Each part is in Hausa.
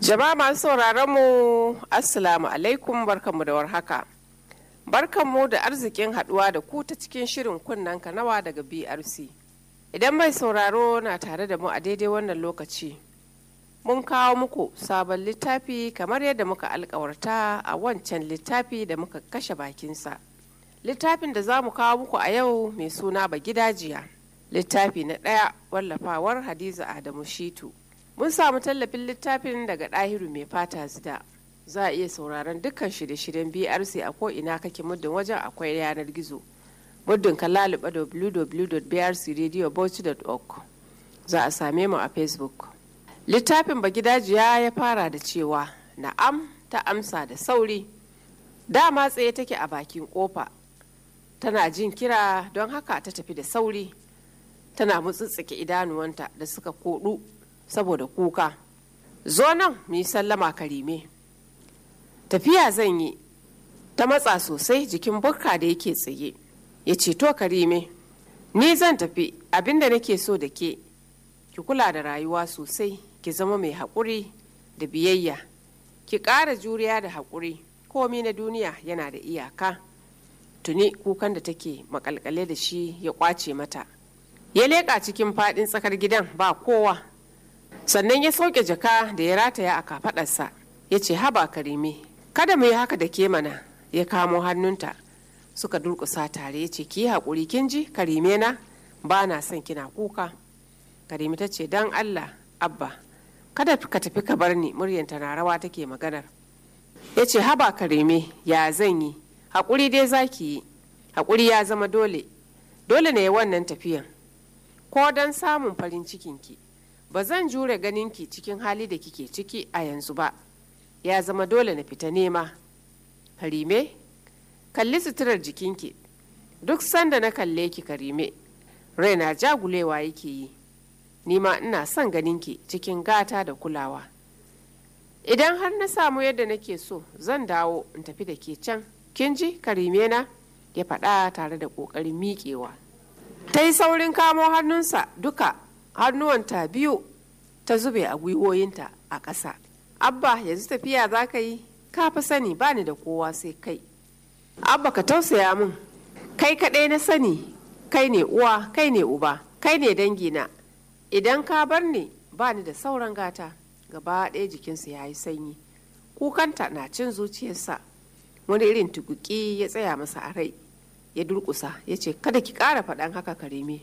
Jama'a masu sauraron mu Assalamu alaikum barkanmu da warhaka. Barkanmu da arzikin haduwa da ku ta cikin shirin kunnen kanawa daga BRC. Idan mai sauraro na tare da mu a daidai wannan lokaci, mun kawo muku sabon littafi kamar yadda muka alkawarta a wancan littafi da muka kashe bakinsa. Littafin da za mu kawo muku a yau mai suna ba gidajiya. Littafi na ɗaya wallafawar Hadiza Adamu Shitu. Mun samu tallafin littafin daga ɗahiru mai fata zida. Za a iya sauraron dukkan shirye-shiryen BRC a ko'ina kake muddin wajen akwai yanar gizo. Muddin ka laluba www.brcradiobauchi.org. Za a same mu a Facebook. Littafin Bagidajiya ya fara da cewa na'am ta amsa da sauri. Dama tsaye take a bakin kofa. Tana jin kira don haka ta tafi da sauri. Tana mutsutsuke idanuwanta da suka kodu saboda kuka zo nan mu yi sallama karime tafiya zan yi ta matsa sosai jikin bukka da yake tsaye ya ce to karime ni zan tafi abinda nake so da ke ki kula da rayuwa sosai ki zama mai haƙuri da biyayya ki ƙara juriya da haƙuri komi na duniya yana da iyaka tuni kukan da take makalkale da shi ya kwace mata ya leƙa cikin faɗin tsakar gidan ba kowa sannan ya sauke jaka da ya rataya a kafadarsa ya ce haba karime kada mu yi haka da ke mana ya kamo hannunta suka durkusa tare ya ce ki yi haƙuri kin ji karime na ba na son kina kuka karime ta ce don allah abba kada ka tafi ka bar ni muryanta na rawa take maganar ya ce haba karime ya zan yi haƙuri dai za ki yi haƙuri ya zama dole dole ne wannan tafiyan ko don samun farin cikinki ba zan jure ganinki cikin hali da kike ciki a yanzu ba ya zama dole na fita nema karime kalli suturar jikinki duk sanda na kalle ki karime raina jagulewa yake yi nima ina son ganinki cikin gata da kulawa idan har na samu yadda nake so zan dawo in tafi da ke can kin ji karime na ya faɗa tare da ƙoƙarin miƙewa ta yi saurin kamo hannunsa duka hannuwanta biyu ta zube a gwiwoyinta a ƙasa abba yanzu tafiya za ka yi ka fi sani ba ni da kowa sai kai abba ka tausaya min kai kaɗai na sani kai ne uwa kai ne uba kai ne dangina idan ka bar ni ba ni da sauran gata gaba ɗaya jikinsa ya yi sanyi kukanta na cin zuciyarsa wani irin tukuki ya tsaya masa a rai ya durƙusa ya ce kada ki ƙara faɗan haka kareme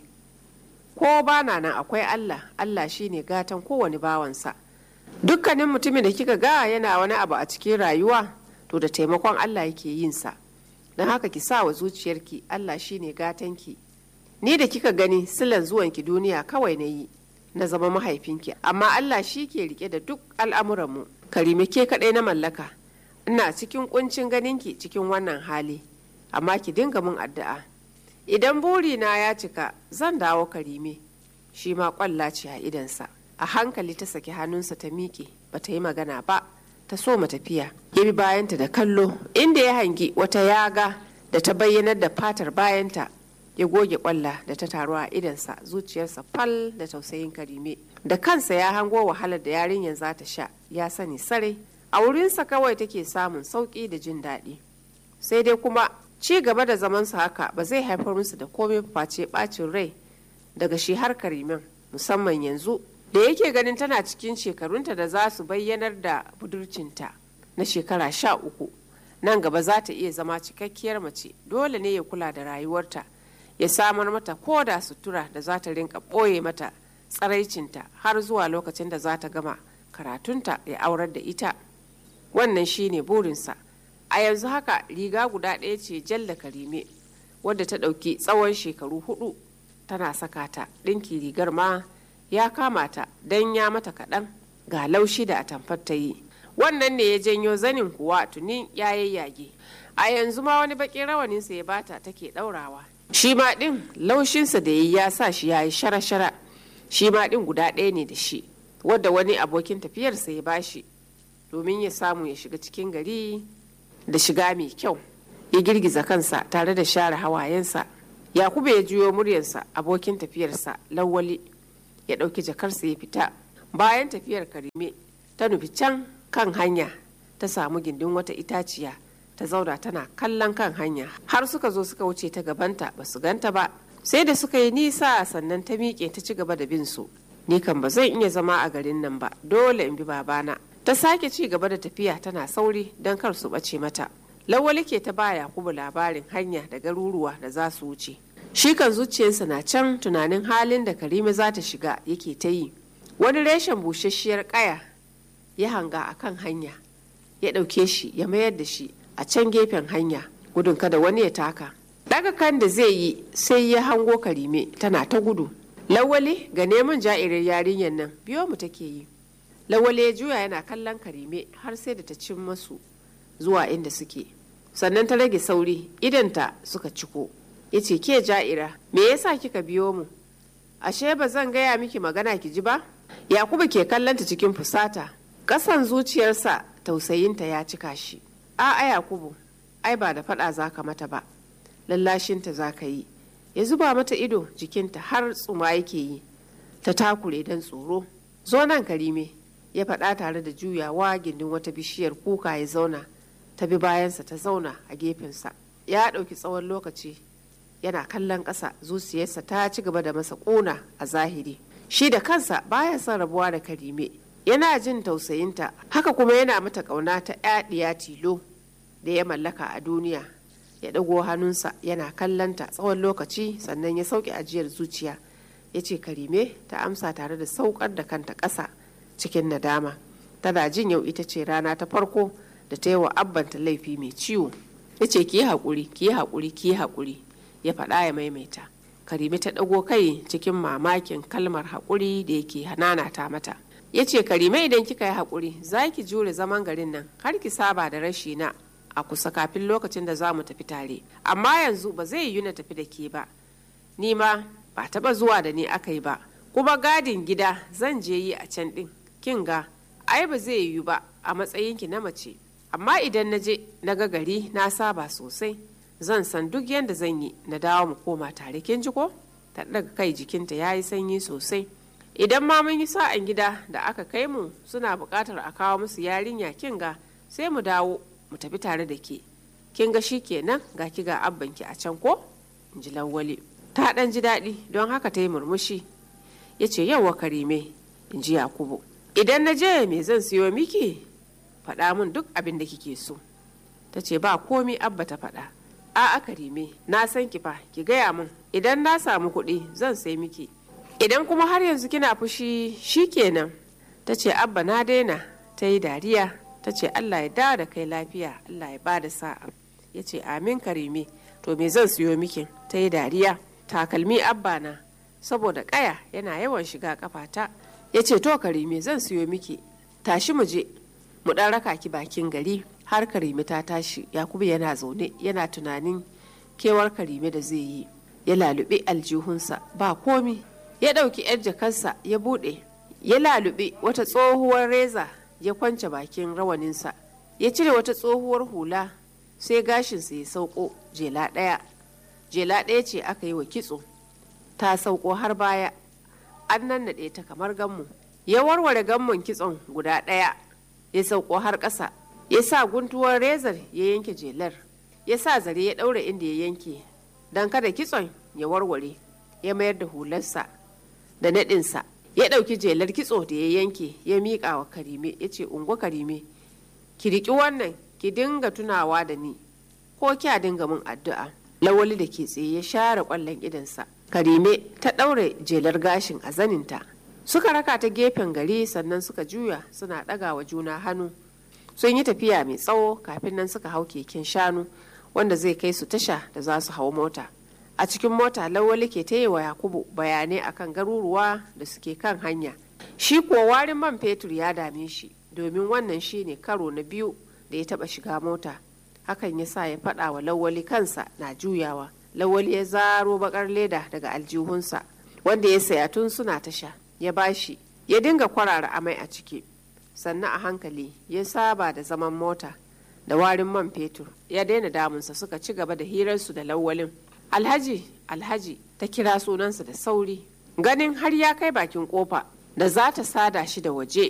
ko ba na nan akwai Allah Allah shine gatan kowane bawansa dukkanin mutumin da kika ga yana wani abu a cikin rayuwa to da taimakon Allah yake yin sa don haka ki sa wa zuciyarki Allah shine gatanki ni da kika gani silan zuwanki duniya kawai na yi na zama mahaifinki amma Allah shi ke rike da duk al'amuranmu karime ke kaɗai na mallaka ina cikin kuncin ganinki cikin wannan hali amma ki dinga mun addu'a idan burina ya cika zan dawo karime shi ma kwalla ce a idansa a hankali ta saki hannunsa ta miƙe ba ta yi magana ba ta so tafiya ya bi bayanta da kallo inda ya hangi wata yaga da ta bayyanar da fatar bayanta ya goge kwalla da ta taru a idansa zuciyarsa fal da tausayin karime da kansa ya hango wahalar da yarinyar za ta sha ya sani sarai a wurinsa kawai take samun sauƙi da jin daɗi sai dai kuma ci gaba da zamansu haka ba zai haifar musu da komai face bacin rai daga shi har karimin musamman yanzu da yake ganin tana cikin shekarunta da za su bayyanar da budurcinta na shekara sha uku nan gaba za ta iya zama cikakkiyar mace dole ne ya kula da rayuwarta ya samar mata ko da sutura da za ta rinka ɓoye mata tsaraicinta har zuwa lokacin da za ta gama karatunta ya aurar da ita wannan shine burinsa a yanzu haka riga guda ɗaya ce jalla karime wadda ta ɗauki tsawon shekaru hudu tana saka ta ɗinki rigar ma ya kama ta don ya mata kaɗan ga laushi da atamfar ta yi wannan ne ya janyo zanin kuwa tuni ya yayyage a yanzu ma wani baƙin rawaninsa ya bata take ɗaurawa shi ma ɗin laushinsa da ya sa shi ya yi shara-shara shi ma ɗin guda ɗaya ne da shi wadda wani abokin tafiyarsa ya bashi domin ya samu ya shiga cikin gari da shiga mai kyau ya girgiza kansa tare da share hawayensa yakubu ya juyo muryarsa abokin tafiyarsa lawali ya ɗauki jakarsa ya fita bayan tafiyar karime ta nufi can kan hanya ta samu gindin wata itaciya ta zauna tana kallon kan hanya har suka zo suka wuce ta gabanta ba su ganta ba sai da suka yi nisa sannan ta miƙe ta ci gaba da bin su ni kan ba zan iya zama a garin nan ba dole in bi babana ta sake ci gaba da tafiya tana sauri don kar su ɓace mata lawali ke ta ba yakubu labarin hanya da garuruwa da za su wuce shi kan zuciyarsa na can tunanin halin da karima za ta shiga yake ta yi wani reshen busasshiyar kaya ya hanga a kan hanya ya ɗauke shi ya mayar da shi a can gefen hanya gudun kada wani ya taka daga kan da zai yi sai ya hango karime tana ta gudu lawali ga neman ja'irar yarinyar nan biyo mu take yi lawali ya juya yana kallon karime har sai da ta cin masu zuwa inda suke sannan ta rage sauri idanta suka ciko ya ce ke ja'ira me yasa kika biyo mu ashe ba zan gaya miki magana ki ji ba yakubu ke kallonta cikin fusata ƙasan zuciyarsa tausayinta ya cika shi a'a yakubu ai ba da faɗa za ka mata ba lallashinta za ka yi ya zuba mata ido jikinta har tsuma yake yi ta takure don tsoro zo nan karime ya faɗa tare da juyawa gindin wata bishiyar kuka ya zauna ta bi bayansa ta zauna a gefensa ya ɗauki tsawon lokaci yana kallon ƙasa zuciyarsa ta ci gaba da masa ƙuna a zahiri shi da kansa baya son rabuwa da karime yana jin tausayinta haka kuma yana mata ƙauna ta yaɗiya tilo da ya mallaka a duniya ya ɗago hannunsa yana kallonta tsawon lokaci sannan ya sauke ajiyar zuciya ya ce karime ta amsa tare da saukar da kanta ƙasa cikin nadama tana jin yau ita ce rana ta farko da ta yi wa abbanta laifi mai ciwo ya ce ki yi haƙuri ki yi haƙuri ki yi haƙuri ya faɗa ya maimaita karime ta ɗago kai cikin mamakin kalmar haƙuri da yake hananata mata ya ce karime idan kika yi haƙuri za ki jure zaman garin nan har ki saba da rashi na a kusa kafin lokacin da za mu tafi tare amma yanzu ba zai yi na tafi da ke ba ni ma ba taɓa zuwa da ni aka yi ba kuma gadin gida zan je yi a can ɗin kin ga ai ba zai yiwu ba a matsayinki na mace amma idan na je na ga gari na saba sosai zan san duk yadda zan yi na dawo mu koma tare kin ji ko ta daga kai jikinta ya yi sanyi sosai idan ma mun yi sa'an gida da aka kai mu suna buƙatar a kawo musu yarinya kin ga sai mu dawo mu tafi tare da ke kin ga shi kenan ga ki ga abbanki a can ko in ji lawwali ta ɗan ji daɗi don haka ta yi murmushi ya ce yauwa karime in ji yakubu idan na je me zan siyo miki faɗa min duk abin da kike so ta ce ba komi abba ta faɗa a karime na san ki fa ki gaya min idan na samu kuɗi zan sai miki idan kuma har yanzu kina fushi shi kenan ta ce abba na daina ta yi dariya ta ce allah ya dawo da kai lafiya allah ya ba da sa'a ya ce amin karime to me zan siyo miki ta yi dariya takalmi abba na saboda kaya yana yawan shiga kafata ya ce to karime zan siyo miki tashi mu je mu dan raka ki bakin gari har karime ta tashi yakubu yana zaune yana tunanin kewar karime da zai yi ya lalube aljihunsa ba komi ya ɗauki 'yar jakarsa ya buɗe ya lalube wata tsohuwar reza ya kwance bakin rawaninsa ya cire wata tsohuwar hula sai gashinsa ya sauko jela ɗaya jela ɗaya ce aka yi wa kitso ta sauko har baya an nannaɗe ta kamar gammu ya warware gammon kitson guda ɗaya ya sauko har ƙasa ya sa guntuwar rezar ya yanke jelar ya sa zare ya ɗaura inda ya yanke don kada kitson ya warware ya mayar da hularsa da naɗinsa ya ɗauki jelar kitso da ya yanke ya miƙa wa karime ya ce ungo karime ki riƙi wannan ki dinga tunawa da ni ko kya dinga min addu'a lawali da ke tsaye ya share ƙwallon idansa karime ta ɗaure jelar gashin a zaninta suka raka ta gefen gari sannan suka juya suna ɗaga wa juna hannu sun yi tafiya mai tsawo kafin nan suka hau keken shanu wanda zai kai su tasha da za su hau mota a cikin mota lawali ke ta wa yakubu bayanai akan garuruwa da suke kan hanya shi kuwa warin man fetur ya dame shi domin wannan shi ne karo na biyu da ya taba shiga mota hakan ya sa ya faɗa wa lawali kansa na juyawa lawali ya zaro bakar leda daga aljihunsa wanda ya saya tun suna tasha ya bashi ya dinga kwarara amai a ciki sannan a hankali ya saba da zaman mota da warin man fetur ya daina damunsa suka ci gaba da hirarsu da lawalin alhaji alhaji ta kira sunansa da sauri ganin har ya kai bakin kofa da za ta sada shi da waje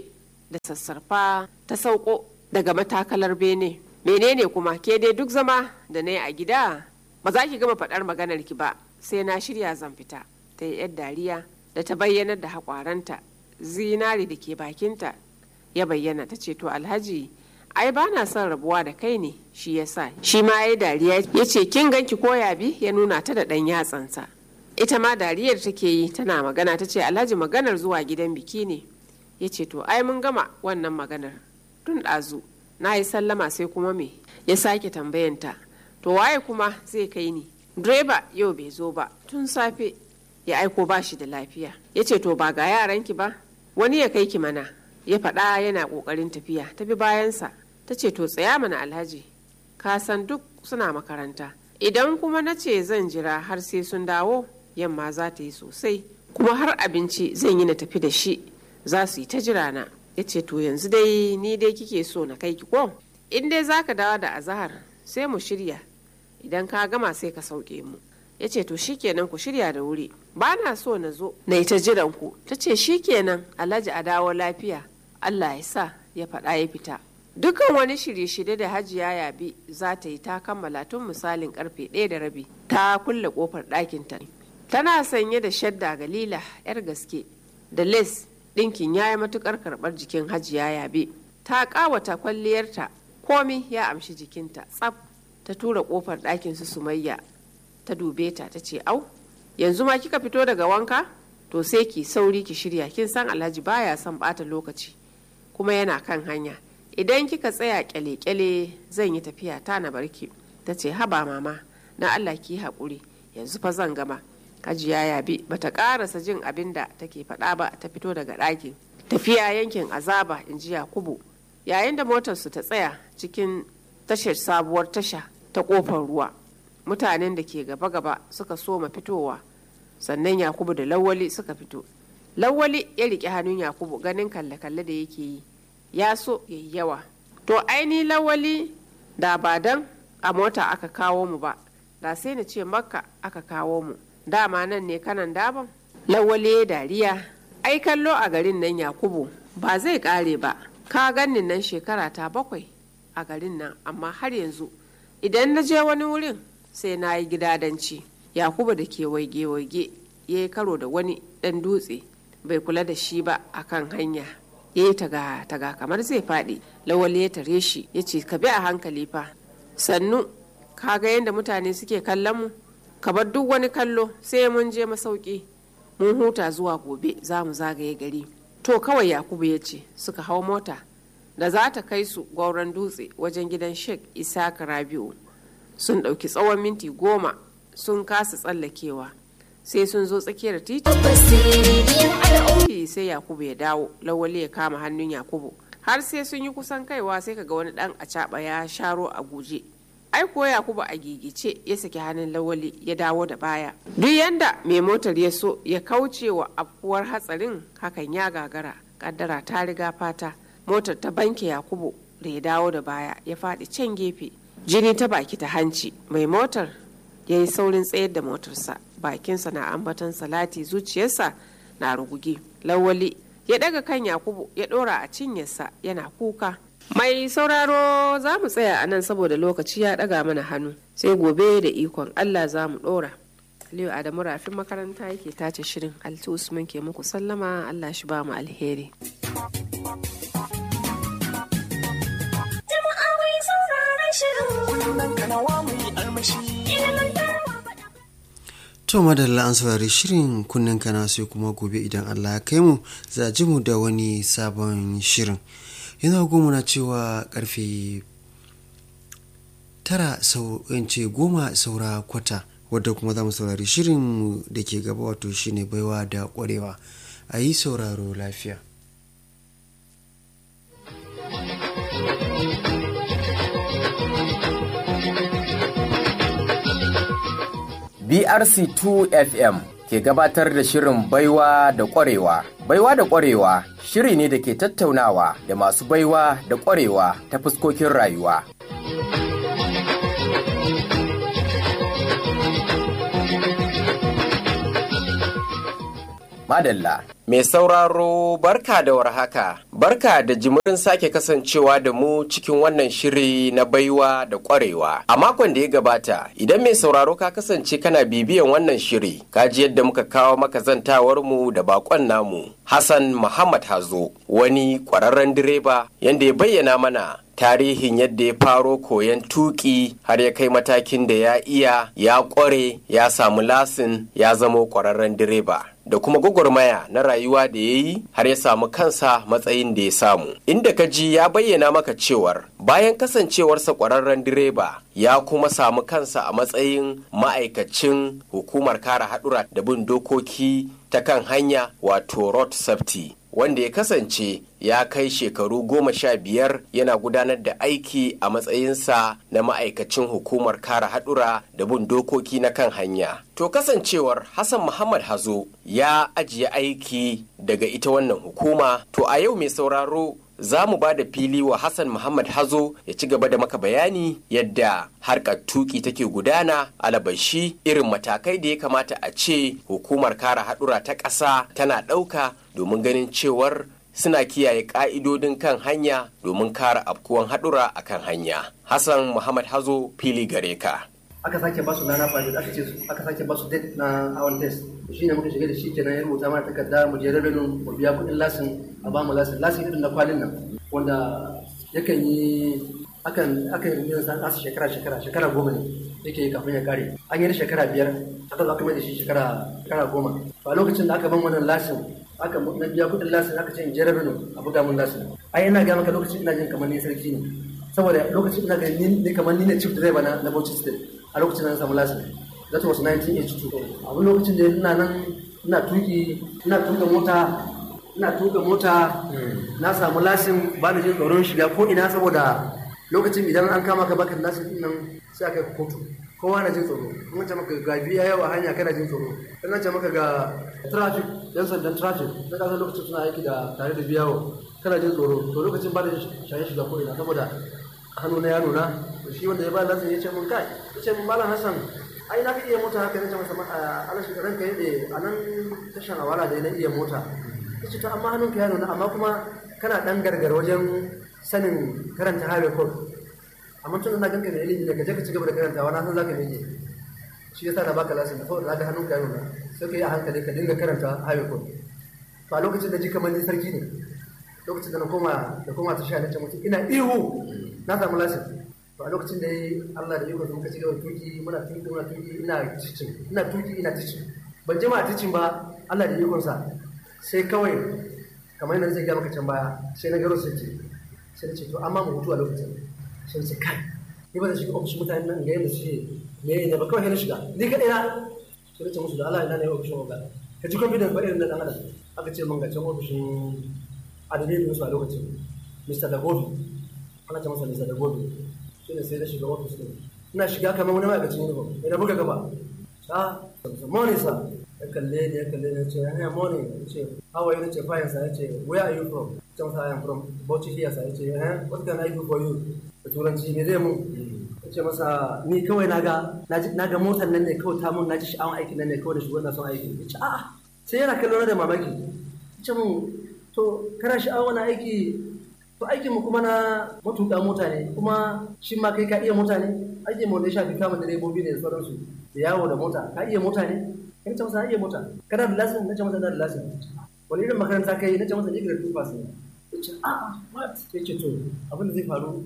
da sassarfa ta sauko daga matakalar bene menene kuma ke dai duk zama da na yi a gida ba za ki gama faɗar maganar ki ba sai na shirya zan fita ta yi yar dariya da ta bayyanar da haƙwaranta zinari da ke bakinta ya bayyana ta ce to alhaji ai ba na son rabuwa da kai ne shi ya sa shi ma ya yi dariya ya ce kin ganki koya bi ya nuna ta da ɗan yatsansa ita ma dariyar take yi tana magana ta ce alhaji maganar zuwa gidan biki ne ya ce to ai mun gama wannan maganar tun ɗazu na yi sallama sai kuma me ya sake tambayanta to waye kuma zai kai ni direba yau bai zo ba tun safe ya aiko ba shi da lafiya ya ce to ba ga yaranki ba wani ya kai ki mana ya faɗa yana ƙoƙarin tafiya ta bi bayansa ta ce to tsaya mana alhaji ka san duk suna makaranta idan kuma na ce zan jira har sai sun dawo yamma za ta yi sosai kuma har abinci zan yi na tafi da shi za su yi ta jira na ya ce to yanzu dai ni dai kike so na kai ki ko in dai za ka dawo da azahar sai mu shirya idan ka gama sai ka sauke mu ya ce to shikenan ku shirya da wuri ba na so na zo na yi ta jiran ku ta ce shikenan alhaji a dawo lafiya allah ya sa ya faɗa ya fita dukan wani shirye-shirye da hajiya yabi za ta yi ta kammala tun misalin karfe ɗaya da rabi ta kulle kofar ɗakinta tana sanye da shadda galila yar gaske da les ɗinkin ya yi matukar karɓar jikin hajiya yabe ta ƙawata kwalliyarta komi ya amshi jikinta tsaf ta tura kofar ɗakin su sumayya ta dube ta ta ce au yanzu ma kika fito daga wanka to sai ki sauri ki shirya kin san alhaji baya son bata lokaci kuma yana kan hanya idan kika tsaya kyale-kyale zan yi tafiya ta na barki ta ce haba mama na allah ki haƙuri yanzu fa zan gama hajiya yabi bata ƙarasa jin abin da take faɗa ba ta fito daga ɗakin tafiya yankin azaba in ji yakubu yayin da motarsu ta tsaya cikin tashar sabuwar tasha ta ƙofar ruwa mutanen da ke gaba-gaba suka soma fitowa sannan yakubu da lawali suka fito lawali ya riƙe hannun yakubu ganin kalle-kalle da yake yi ya so ya yi yawa to aini lawali da ba dan a mota aka kawo mu ba da sai na ce makka aka kawo mu dama nan ne kanan daban lawali ya dariya ai kallo a garin nan yakubu ba zai kare ba ka ganin nan shekara ta bakwai a garin nan amma har yanzu idan na je wani wurin sai na yi gidadanci yakubu da ke waige-waige ya yi karo da wani ɗan dutse bai kula da shi ba a kan hanya ya yi taga taga kamar zai faɗi lawali ya tare shi ya ce ka bi a hankali fa sannu ka ga yadda mutane suke kallon mu ka bar duk wani kallo sai mun je masauki mun huta zuwa gobe za mu zagaye gari to kawai yakubu ya ce suka hau mota da za ta kai su gwauron dutse wajen gidan sheik isaac rabi'u sun ɗauki tsawon minti goma sun kasa tsallakewa sai sun zo tsakiyar titi sai yakubu ya dawo lawali ya kama hannun yakubu har sai sun yi kusan kaiwa sai kaga wani dan a ya sharo a guje ai ko yakubu a gigice ya saki hannun lawali ya dawo da baya duk yanda mai motar ya so ya kauce wa afkuwar hatsarin hakan ya gagara kaddara ta riga fata motar ta banke yakubu da ya dawo da baya ya faɗi can gefe jini ta baki ta hanci mai motar ya yi saurin tsayar da motarsa bakinsa na ambatan salati zuciyarsa na rugugi lawali ya daga kan yakubu ya dora a cinyarsa yana kuka mai sauraro za mu tsaya a nan saboda lokaci ya daga mana hannu sai gobe da ikon allah za mu dora aliyu adamu rafin makaranta yake tace shirin alti usman ke muku sallama allah shi ba mu alheri jama'a mai sauraron shirin kanawa mai armashi To madalla an saurari shirin kunnen kana sai kuma gobe idan Allah ya kai mu za ji mu da wani sabon shirin. Yana goma na cewa karfe tara sau ce goma saura kwata wadda kuma za mu saurari shirin da ke gaba wato shine baiwa da kwarewa a yi sauraro lafiya. BRC2 FM ke gabatar da shirin baiwa da ƙwarewa. Baiwa da ƙwarewa shiri ne da ke tattaunawa da masu baiwa da ƙwarewa ta fuskokin rayuwa. Madalla, Mai sauraro barka da warhaka, barka da jimirin sake kasancewa da mu cikin wannan shiri na baiwa da kwarewa. A makon da ya gabata, idan mai sauraro ka kasance kana bibiyan wannan shiri, ka ji yadda muka kawo maka zantawar mu da bakon namu, Hassan Muhammad Hazo, wani kwararren direba yanda ya bayyana mana tarihin yadda ya faro koyon tuki har ya kai matakin da ya iya ya kware ya samu lasin ya zamo kwararren direba da kuma gwagwarmaya na rayuwa da ya yi har ya samu kansa matsayin da ya samu inda ka ji ya bayyana maka cewar bayan kasancewarsa kwararren direba ya kuma samu kansa a matsayin ma'aikacin hukumar kare haɗura da bin dokoki ta kan hanya wato road safety wanda ya kasance ya kai shekaru goma sha biyar yana gudanar da aiki a matsayinsa na ma'aikacin hukumar kare haɗura da bin dokoki na kan hanya. To kasancewar Hassan Muhammad Hazo ya ajiye aiki daga ita wannan hukuma, to a yau mai sauraro za mu ba da fili wa Hassan Muhammad Hazo ya ci gaba da maka bayani yadda harkar tuki take gudana alabashi irin matakai da ya kamata a ce hukumar kare haɗura ta ƙasa tana ɗauka domin ganin cewar suna kiyaye ƙa'idodin kan hanya domin kare afkuwan haɗura a kan hanya. Hassan Muhammad Hazo fili gare ka. aka sake basu rana fari aka ce aka sake basu date na awon test shi ne muka shiga da shi kenan ya rubuta mana takarda mu je revenue mu biya kuɗin lasin a ba mu lasin lasin irin na kwalin nan wanda yakan yi akan akan yi san asu shekara shekara shekara goma ne yake yi kafin ya kare an yi shekara biyar aka zo aka mai da shi shekara shekara goma a lokacin da aka ban wannan lasin aka na biya kuɗin lasin aka ce in je revenue a buga mun lasin ai ina ga maka lokacin ina jin kamar ni sarki ne saboda lokacin ina ga ni kamar ni ne chief driver na na Bauchi State a lokacin na samu lasin that was 1982 a wani lokacin da ina nan ina tuki ina tuka mota ina tuka mota na samu lasin ba da jin tsoron shiga ko ina saboda lokacin idan an kama ka baka lasin din nan sai aka yi kotu kowa na jin tsoro in ce maka ga biya yawa hanya kana jin tsoro in ce maka ga traffic yan sandan traffic na kasar lokacin suna aiki da tare da biyawo kana jin tsoro to lokacin ba da shaye shiga ko ina saboda hannu na ya nuna shi wanda ya ba lasin ya ce mun kai ya ce mun malam hassan ai na ka iya mota haka nace masa ala shi ranka yade a nan tashan awala da na iya mota yace to amma hannunka ya nuna amma kuma kana dan gargar wajen sanin karanta highway code amma tun ina ganka da ilimi da ka je ka ci gaba da karantawa na san zaka mene shi yasa na baka lasin saboda zaka hannunka ya nuna sai ka yi a hankali ka dinga karanta highway code to a lokacin da ji kamar ni sarki ne lokacin da na koma da koma ta sha na ce mutum ina ihu na samu lasin to a lokacin da yi Allah da iko muka ci gaba tuki muna tuki muna tuki ina ticin ina tuki ina ticin ban jima a ticin ba Allah da ikon sa sai kawai kamar yadda zai ga maka can baya sai na garo sai ce sai na ce to amma mu hutu a lokacin sai na ce kai ni ba zan shiga ofishin mutane nan ga yadda suke me ne ba kawai na shiga ni kaɗai na sai na ce musu da Allah ina ne ofishin oga ka ji confidence ba irin na dan adam aka ce mun ga can ofishin adalai musu a lokacin Mr. Dagobi ana ce masa Mr. Dagobi shi ne sai na shiga ofis ɗin ina shiga kamar wani ma'aikacin uniform ina buga gaba ah morning sir ya kalle ni ya kalle ni ya ce hanya morning ya ce how are you ce fine sir ya ce where are you from can sa I am from Bauchi here sir ya ce eh what can I do for you da turanci ne zai mun ya ce masa ni kawai na ga na ga motar nan ne kawai ta mun na ji sha'awar aikin nan ne kawai da shugaban na son aiki ya ce a'a sai yana kallo na da mamaki ya ce mun to kana sha'awar wani aiki to aikinmu kuma na matuƙa mota ne kuma shi ma kai ka iya mota ne aikin mu da ya shafi kama direbobi ne da sauransu da yawo da mota ka iya mota ne kai ta masa iya mota kana da lasin na ce masa da lasin wani irin makaranta kai na ce masa ni grade 2 pass ne ya ce a what ya ce to abin da zai faru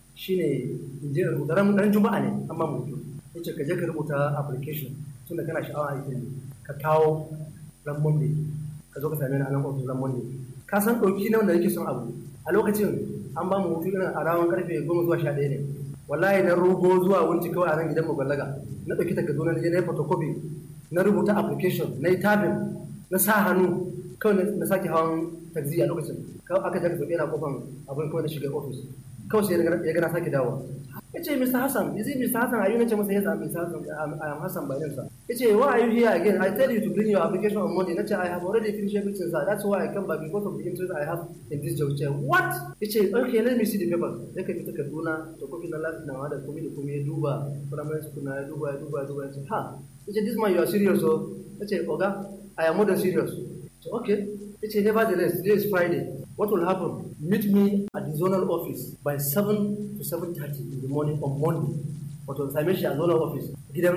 shine in je rubuta ran juma'a ne amma mu hutu ya ce ka je ka rubuta application tunda kana sha'awa aikin ka kawo ran monday ka zo ka same ni a nan ofis ran monday ka san ɗauki na wanda nake son abu a lokacin an ba mu hutu irin a rawan karfe goma zuwa sha ɗaya ne wallahi na rugo zuwa wunci kawai a nan gidan mu ballaga na ɗauki takardu na je na yi photocopy na rubuta application na yi tabin na sa hannu kawai na sake hawan taxi a lokacin kawai aka jaka sauke na kofan abin kawai na shiga ofis kawai sai ya gana sake dawowa ya ce Mr. Hassan, is it Mr. Hassan? Are you not Mr. Yes, I'm Mr. Hassan. I'm, I'm Hassan by name, sir. He said, why are you here again? I tell you to bring your application on Monday. He I have already finished everything, sir. That's why I come back because of the interest I have in this job. He said, what? He said, okay, let me see the papers. Sai ka fita Kaduna, to kofi na lati na da komi da komi ya duba, primary school na ya duba, ya duba, ya duba. Ya ce, ha? He said, this man, you are serious, so? Ya ce, Oga, I am more than serious. So, okay. ya ce nevertheless today is friday what will happen meet me at the zonal office by 7 to 7.30 in the morning on monday wato same shi a zonal office gidan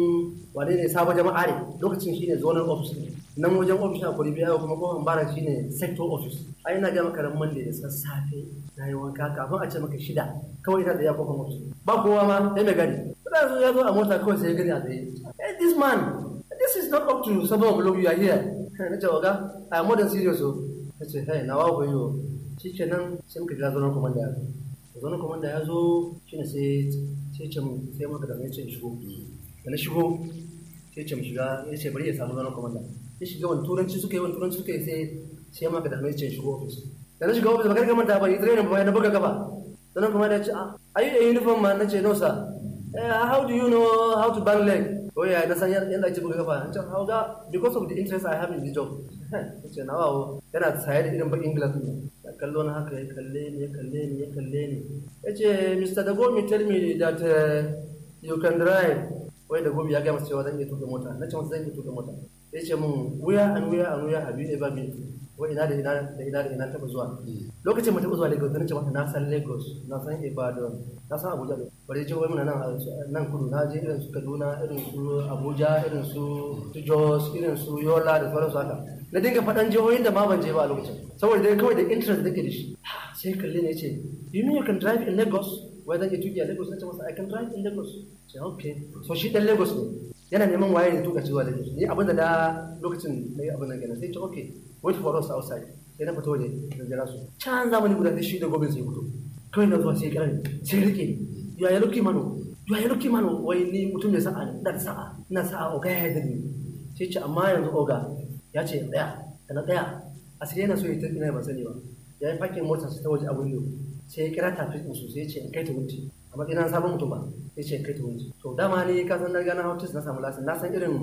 wane ne sabon jama'a ne lokacin shine zonal office ne nan wajen office a kwalibi yau kuma kofar bara shine sector office ai ina ga maka ran monday da sassafe na yi wanka kafin a ce maka shida kawai ina da ya kofar office ba kowa ma sai mai gari kuma zo ya zo a mota kawai sai ya gani a tsaye hey this man this is not up to seven o'clock you are here na ce waga i am more than serious o na ce hey na wawo yo shi kenan sai muka jira zonar komanda ya zo zonar komanda ya zo shine sai sai ce mu sai maka da mai ce shigo da na shigo sai ce mu shiga ya ce bari ya samu zonar komanda ya shiga wani turanci suka yi wani turanci suka yi sai sai maka da mai ce shigo office da na shiga office ba kai ga manta ba ni trainer ba na buga gaba zonar komanda ya ce ah are you a uniform man na ce no sir uh, how do you know how to bang leg oh yeah na san yadda ake buga gaba na ce how ga because of the interest I have in the job na ce na wawo yana saye da irin bakin glass ne ya kallo na haka ya kalle ni ya kalle ni ya kalle ni ya ce Mr. Dagomi tell me that uh, you can drive wai Dagomi ya gaya masa cewa zan iya tuka mota na ce masa zan iya tuka mota ya ce mun where and where and where have you ever been wai ina da ina da ina da ina taba zuwa lokacin mutum zuwa Lagos na ce masa na san Lagos na san Ibadan na san Abuja bari ce wai muna nan nan kudu na je irin su Kaduna irin su Abuja irin su Jos irin su Yola da sauransu haka na dinga faɗan jihohin da ma ban je ba a lokacin saboda dai kawai da interest da ke da shi sai kalli ne ce you mean you can drive in Lagos wai zan iya tuki a Lagos na ce masa I can drive in Lagos ce okay so shi dan Lagos ne yana neman waye da tuka zuwa Lagos ni abin da da lokacin na yi abin nan kenan sai ce okay wait for us outside sai na fito waje da jira su can zamani guda sai shi da gobe sai fito kawai na zuwa sai ya kira sai rike ni you are lucky mano you are lucky mano wai ni mutum mai sa'a ne ina da sa'a ina sa'a oga ya yarda ni sai ce amma yanzu oga ya ce tsaya da na tsaya a sai yana so ya tafi na ban sani ba ya yi fakin motar ta waje a window sai ya kira tafi din su sai ya ce in kai ta wunti a matsayin sabon mutum ba sai ce in kai ta wunti to dama ne ka san na gana hautis na samu lasin na san irin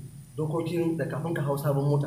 dokokin da kafin ka hau sabon mota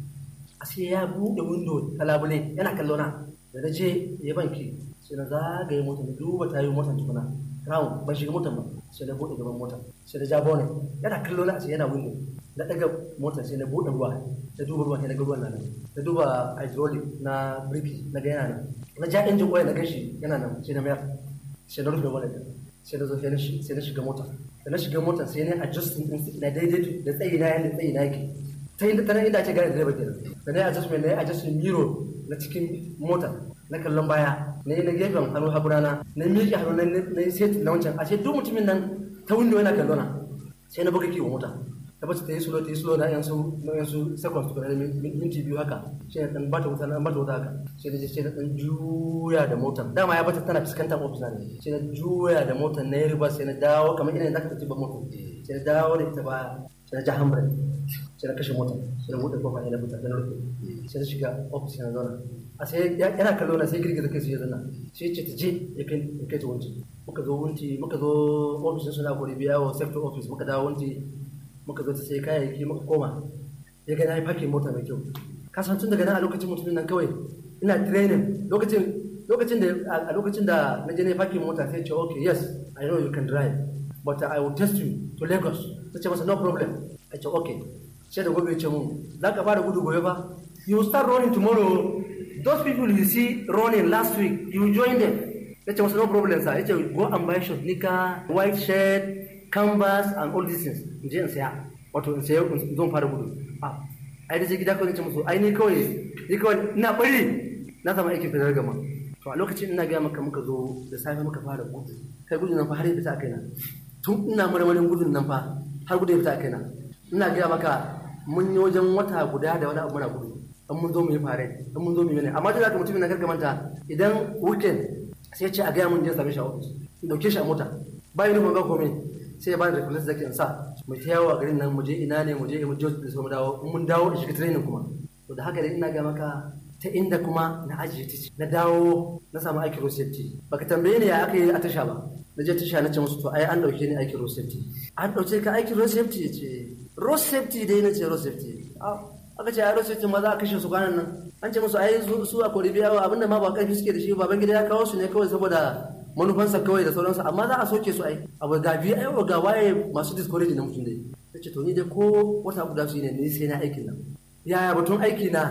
a sai ya buɗe window ta labule yana kallo na da na je ya banki sai na zagaye motar na duba tayoyin motar tukuna round ban shiga motar ba sai na buɗe gaban motar sai na ja bonnet yana kallo na sai yana window na daga motar sai na buɗe ruwa na duba ruwa sai na ga ruwan nan na duba hydraulic na birki na ga yana nan na ja injin oil na gashi yana nan sai na mayar sai na rufe wallet sai na zo sai na shiga mota da na shiga mota sai na adjusting din na daidai da tsayi na yanda tsayi na yake ta inda ta nan inda ake gane direba kenan da na yi adjustment na yi adjustment mirror na cikin mota na kallon baya na yi na gefen hannu haburana na miƙe hannu na yi set na wancan ashe duk mutumin nan ta window yana kallona sai na buga kiwo mota ta bace ta yi slow ta yi slow na yansu na yansu seconds tukuna da minti biyu haka shi ne dan bata wuta na bata wuta haka sai na je sai na dan juya da motar dama ya bata tana fuskantar ofis na ne sai na juya da motar na yi riba sai na dawo kamar ina da ka tafi ba motar sai na dawo da ita baya sai na ja handbrake sai na kashe motar sai na buɗe kofa sai na fita sai na rufe sai na shiga ofis sai na zauna a sai yana kallo na sai girgiza kai su ya zanna sai ce ta je ya kai ta wunci muka zo wunci muka zo ofishin suna gori biya wa sector office muka dawo wunci muka zo ta sai kayayyaki muka koma ya ga na yi fakin mota mai kyau kasan tun daga nan a lokacin mutumin nan kawai ina training lokacin lokacin da a lokacin da na je na yi fakin mota sai ce okay yes i know you can drive but i will test you to lagos ta ce masa no problem a ce okay sai da gobe ya ce mun za ka fara gudu gobe ba you will start running tomorrow those people you see running last week you join them ya ce masa no problem sir ya ce go and buy short nika white shirt canvas and all these things in je in saya wato in saya in zo fara gudu ah ai da je gida kawai ce musu ai ni kawai ni kawai ina bari na samu aikin fitar gama to a lokacin ina gaya maka muka zo da safe muka fara gudu kai gudun nan fa har ya fita a kaina tun ina marmarin gudun nan fa har gudu ya fita a kaina ina gaya maka mun yi wajen wata guda da wani abu muna gudu an mun zo mu yi fare an mun zo mu yi ne amma duk da mutumin na gargamanta idan weekend sai ce a gaya mun je same shi a ofis in dauke shi a mota ba yi nufin ga komai sai ya bani da kulis zaki in sa mu ta yawo a garin nan mu je ina ne mu je mu je da su mu dawo in mun dawo da shiga training kuma to da haka dai ina ga maka ta inda kuma na ajiye ta na dawo na samu aikin road safety baka tambaye ni ya aka yi a tasha ba na je tasha na ce musu to ai an dauke ni aikin road safety an dauke ka aikin road safety ya ce road safety dai na ce road safety aka ce a road safety ma za a kashe su kwanan nan an ce musu ai su a kori biya abinda ma ba karfi suke da shi baban gida ya kawo su ne kawai saboda manufansa kawai da sauransu amma za a soke su ai abu ga biyu ai ga waye masu discourage na mutum dai ta ce to ni dai ko wata guda su ne ni sai na aikin nan yaya batun aiki na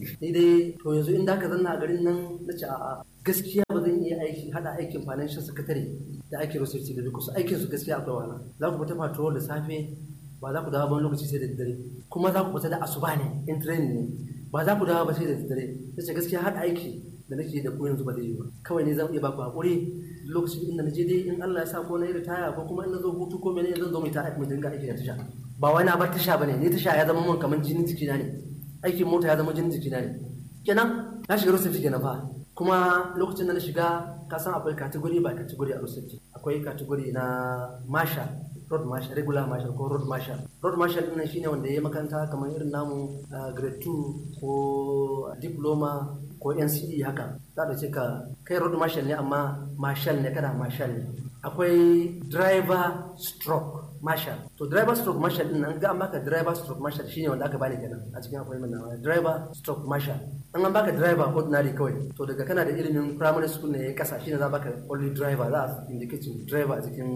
ni dai to yanzu in da ka zanna a garin nan na ce a'a gaskiya ba zan iya aiki hada aikin financial secretary da aikin road safety da duk su aikin su gaskiya akwai wahala za ku fita patrol da safe ba za ku dawo ban lokaci sai da daddare kuma za ku fita da asuba ne in training ne ba za ku dawo ba sai da daddare nace gaskiya hada aiki da nake da ku yanzu ba zai yi ba kawai ne zan iya baku hakuri lokacin inda na je dai in Allah ya sa ko na yi ritaya ko kuma in na zo hutu ko mene zan zo mai ta mu dinga aiki da tasha ba wai na bar tasha bane ni tasha ya zama mun kamar jinin jikina ne aikin mota ya zama jinin jikina ne kenan na shiga rusufi kenan fa kuma lokacin da na shiga ka san akwai category ba category a rusufi akwai category na masha road marshal regular marshal ko road marshal road marshal din shine wanda ya yi makaranta kamar irin namu grade 2 ko diploma ko NCE haka za ta ce ka kai road marshal ne amma marshal ne kana marshal ne akwai driver stroke marshal to driver stroke marshal din an ga an baka driver stroke marshal shine wanda aka bani kenan a cikin akwai mana driver stroke marshal an an baka driver ordinary kawai to daga kana da ilimin primary school ne ya kasa shine za baka only driver za a indicate driver a cikin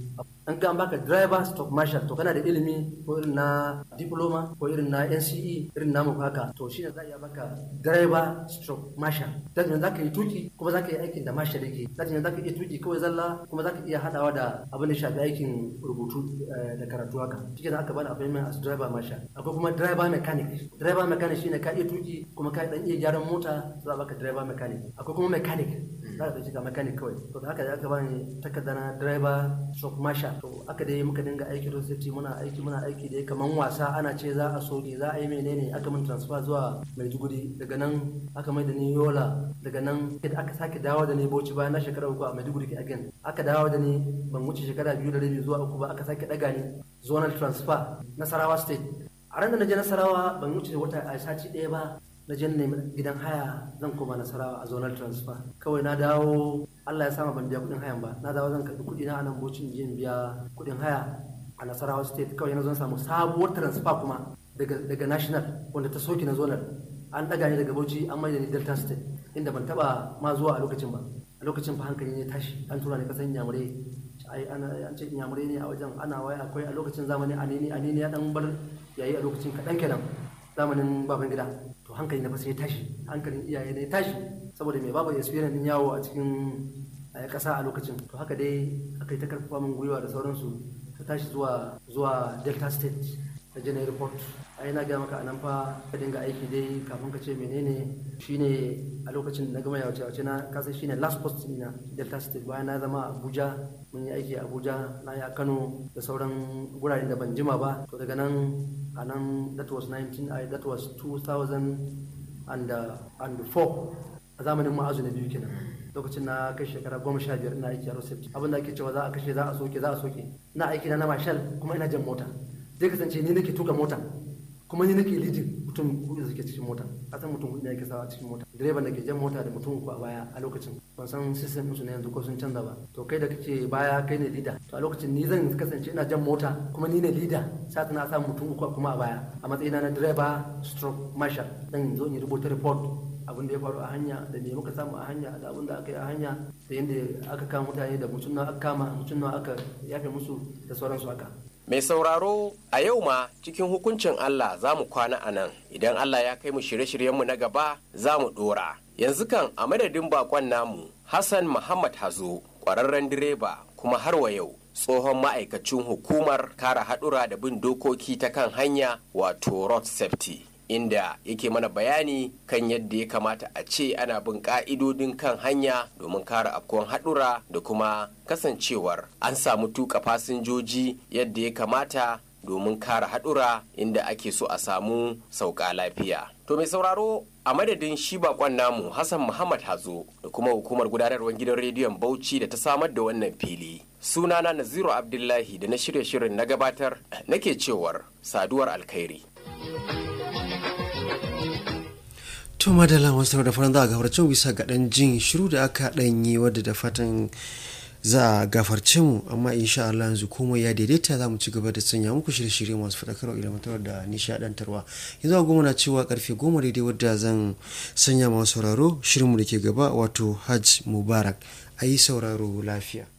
an ga an baka driver stroke marshal to kana da ilimi ko irin na diploma ko irin na NCE irin namu haka to shine za a iya baka driver stroke marshal that means za ka yi tuki kuma za ka yi aikin da marshal yake that means za ka iya tuki kawai zalla kuma za ka iya hadawa da abin da shafi aikin rubutu da karatu haka shi aka bani appointment as driver marshal akwai kuma driver mechanic driver mechanic shine ka iya tuki kuma ka dan iya gyaran mota za a baka driver mechanic akwai kuma mechanic za ka shiga mechanic kawai to da haka aka bani takarda na driver stroke marshal to aka dai muka dinga aiki road safety muna aiki muna aiki dai kaman wasa ana ce za a soke za a yi menene aka min transfer zuwa Maiduguri daga nan aka mai da ni Yola daga nan aka sake dawo da ni Bauchi bayan na shekara uku a Maiduguri again aka dawo da ni ban wuce shekara biyu da rabi zuwa uku ba aka sake daga ni zonal transfer Nasarawa state a ran da na je Nasarawa ban wuce wata a sati ɗaya ba na je nemi gidan haya zan koma Nasarawa a zonal transfer kawai na dawo Allah ya sama ban biya kuɗin hayan ba na dawo zan karɓi kuɗi na a nan Bauchi in biya kuɗin haya a Nasarawa state kawai na zo samu sabuwar transfer kuma daga daga national wanda ta soke na zonal an daga ni daga Bauchi an mai da ni Delta state inda ban taba ma zuwa a lokacin ba a lokacin fa hankali ne tashi an tura ni kasan Nyamure ai ana an ce Nyamure ne a wajen ana waya akwai a lokacin zamani anini anini ya dan bar yayi a lokacin kadan kenan zamanin baban gida to hankali na fa sai tashi hankalin iyaye ne tashi saboda mai babu experience din yawo a cikin kasa a lokacin to haka dai aka yi ta karfafa min gwiwa da sauransu ta tashi zuwa zuwa Delta state ta je na report ai na gaya maka anan fa ka dinga aiki dai kafin ka ce menene shine a lokacin da na gama yawace yawace na kasa shine last post na delta state bayan na zama abuja mun yi aiki a abuja na yi a kano da sauran guraren da ban jima ba to daga nan a nan that was 19 I, that was 2004 a zamanin ma'azu na biyu kenan lokacin na kai shekara goma sha biyar ina aiki a road safety abin da ake cewa za a kashe za a soke za a soke ina aiki na na marshal kuma ina jan mota zai kasance ni nake tuka mota kuma ni nake lidin mutum hudu da suke cikin mota a san mutum hudu ne yake sawa a cikin mota direban da ke jan mota da mutum uku a baya a lokacin ban san system su na yanzu ko sun canza ba to kai da kake baya kai ne leader to a lokacin ni zan kasance ina jan mota kuma ni ne leader sa na sa mutum uku kuma a baya a matsayina na direba stroke marshal dan zo in rubuta report abin da ya faru a hanya da me muka samu a hanya da abin da aka yi a hanya da yadda aka kama mutane da mutum na aka kama mutum na aka yafe musu da sauransu haka Mai sauraro a yau ma cikin hukuncin Allah za mu kwana a nan idan Allah ya kai mu shirye-shiryenmu na gaba za mu ɗora. Yanzu kan a madadin bakon namu Hassan Muhammad Hazo ƙwararren direba kuma har wa yau tsohon ma'aikacin hukumar kare haɗura da bin dokoki ta kan hanya wato road safety. inda yake mana bayani kan yadda ya kamata a ce ana bin ka'idodin kan hanya domin kare afkuwan haɗura da kuma kasancewar an samu tuka fasinjoji yadda ya kamata domin kare haɗura inda ake so a samu sauka lafiya. To mai sauraro a madadin shi bakon namu Hassan Muhammad Hazo da kuma hukumar gudanarwar gidan rediyon Bauchi da ta samar da wannan fili. Sunana Naziru Abdullahi da na shirye shirin na gabatar nake cewar saduwar alkhairi. to madalla masu da faran za a gafarce mu bisa ga dan jin shiru da aka dan yi wadda da fatan za a gafarce mu amma insha Allah yanzu komai ya daidaita za mu ci gaba da sanya muku shirye-shirye masu faɗakarwa ilmantarwa da nishaɗantarwa yanzu a goma na cewa karfe goma daidai wadda zan sanya masu sauraro shirinmu da ke gaba wato hajj mubarak a yi sauraro lafiya